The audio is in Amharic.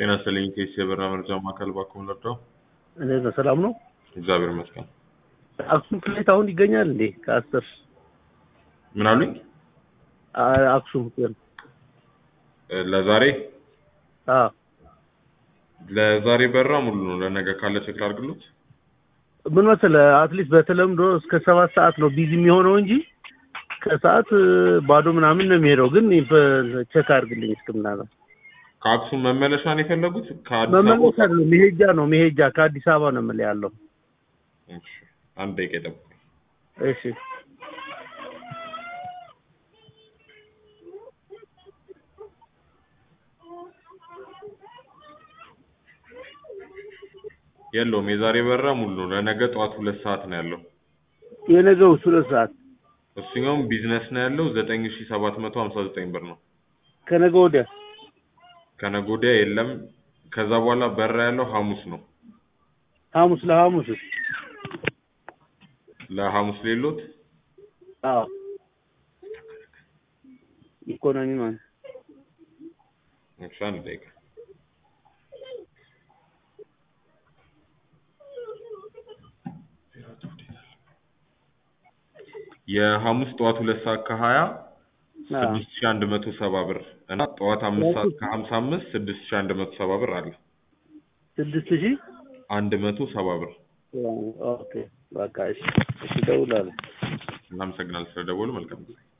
ጤና ይስጥልኝ ኬስ የበራ መርጃ ማዕከል ባክዎን ልርዳው? እንዴት ነው? ሰላም ነው? እግዚአብሔር ይመስገን። አክሱም ፍላይት አሁን ይገኛል እንዴ? ከአስር ምን አሉኝ? አ- አክሱም ግን እ፣ ለዛሬ አዎ ለዛሬ በራ ሙሉ ነው። ለነገ ካለ ቼክ ላድርግሎት። ምን መሰለህ አትሊስት በተለምዶ እስከ ሰባት ሰዓት ነው ቢዚ የሚሆነው እንጂ ከሰዓት እ፣ ባዶ ምናምን ነው የሚሄደው። ግን በ- ቼክ አድርግልኝ እስክምናለ ከአክሱም መመለሻ ነው የፈለጉት? ከአዲስ አበባ መመለስ አይደለም መሄጃ ነው መሄጃ ከአዲስ አበባ ነው የምልህ ያለው። እሺ፣ አንድ ደቂቃ ይጠብቁ። እሺ የለውም የዛሬ በራ ሙሉ ነው። ለነገ ጠዋት ሁለት ሰዓት ነው ያለው። የነገው ሁለት ሰዓት እሱኛውም ቢዝነስ ነው ያለው ዘጠኝ ሺ ሰባት መቶ ሀምሳ ዘጠኝ ብር ነው። ከነገ ወዲያ ከነገ ወዲያ የለም። ከዛ በኋላ በራ ያለው ሐሙስ ነው። ሐሙስ ለሐሙስ ለሐሙስ ሌሎት አዎ ኢኮኖሚ ማለት እሺ፣ አንድ ደቂቃ የሐሙስ ጠዋት ሁለት ሰዓት ከሀያ አዎ ስድስት ሺ አንድ መቶ ሰባ ብር እና ጠዋት አምስት ሰዓት ከሀምሳ አምስት ስድስት ሺ አንድ መቶ ሰባ ብር አለ። ስድስት ሺህ አንድ መቶ ሰባ ብር። ኦኬ በቃ እሺ እሺ እደውላለሁ። እናመሰግናለን ስለደወሉ። መልካም ጊዜ